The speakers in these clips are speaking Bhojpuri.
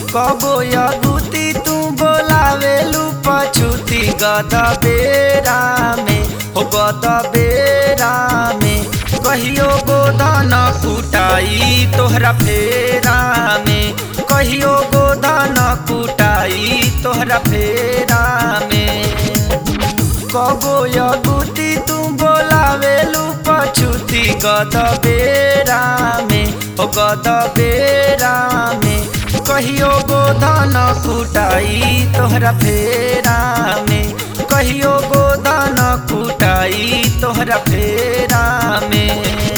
कबो यगुती तू बोलावेलू पछुती गद बेरा में हो गद बेरा में कहियो गोधन कुटाई तोहरा फेरा में कहियो गोधन कुटाई तोहरा फेरा में कबो यगुती तू बोलावेलू पछुती गद बेरा में हो गद बेरा में कहियो गोधन कुटाई तोहरा फेरा में कहियो गोधन कुटाई तोहरा फेरा में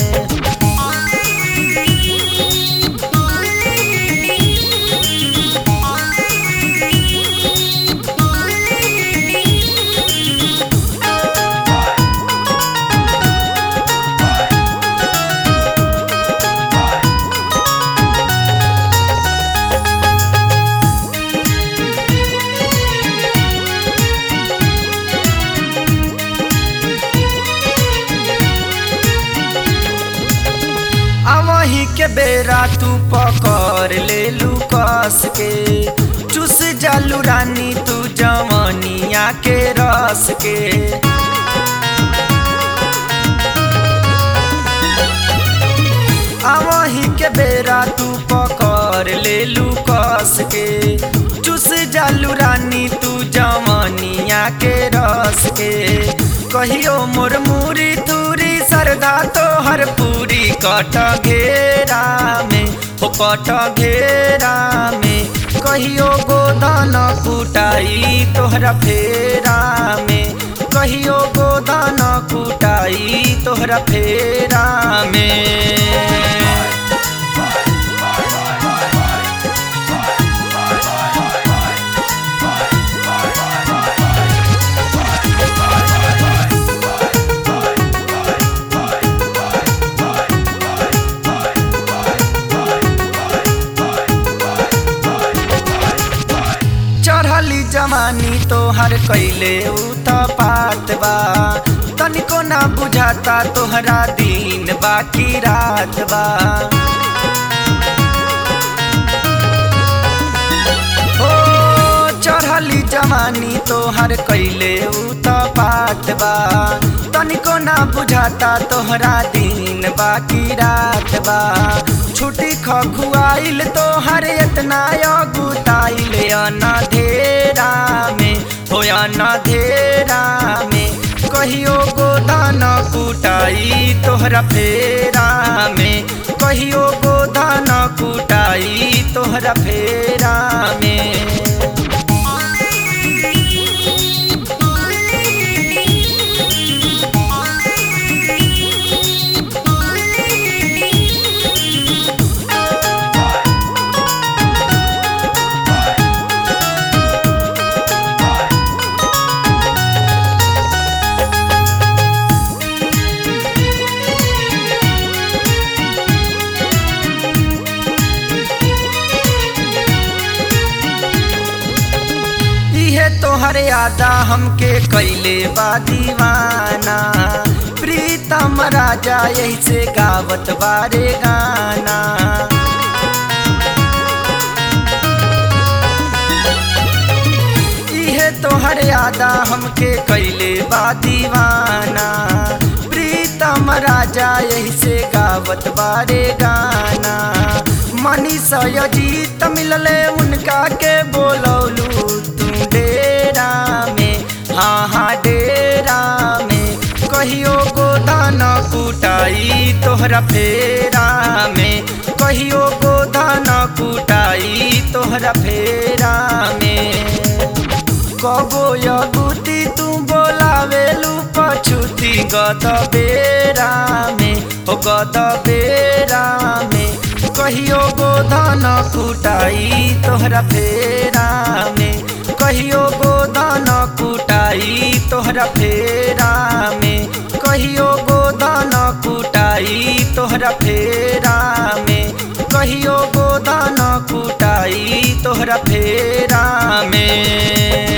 आवही के बेरा तू पकड़ ले लू कस के चुस जालू रानी तू जमनिया के रस के आवही के बेरा तू पकड़ ले लू कस के चुस जालू रानी तू जमनिया के रस के कहियो मोर मुरी तुरी सरदा तो हर पूरी कट घेरा में हो कट घेरा में कहियो गोधन कुटाई तोहरा फेरा में कहियो गोधन कुटाई तोहरा फेरा में चढ़ली जमानी तोहर कैले उत पात बा तनिको ना बुझाता तोहरा दिन बाकी रात बा ओ चढ़ली जमानी तोहर कैले उत पात बा तनिको ना बुझाता तोहरा दिन बाकी रात बा छुट्टी खखुआइल तोहर इतना अगुताइल अनधेरा में हो अनधेरा में कहियो गोधन कुटाई तोहरा फेरा में कहियो गोधन कुटाई तोहरा फेरा में इहे तोहर यादा हमके कैले बा दीवाना प्रीतम राजा यही से गावत बारे गाना इहे तोहर यादा हमके कैले बा दीवाना प्रीतम राजा यही से गावत बारे गाना मनीष अजीत मिलले उनका के बोलौलू तू डेरा में हाँ हाँ डेरा में कहियो गोधन कुटाई तोहरा फेरा में कहियो गोधन कुटाई तोहरा फेरा में कबो यगुती तू बोलावेलू पछुती गद बेरा में हो गद बेरा में कहियो गोधन कुटाई तोहरा फेरा में कहियो गोधन कुटाई तोहरा फेरा में कहियो गोधन कुटाई तोहरा फेरा में कहियो गोधन कुटाई तोहरा फेरा में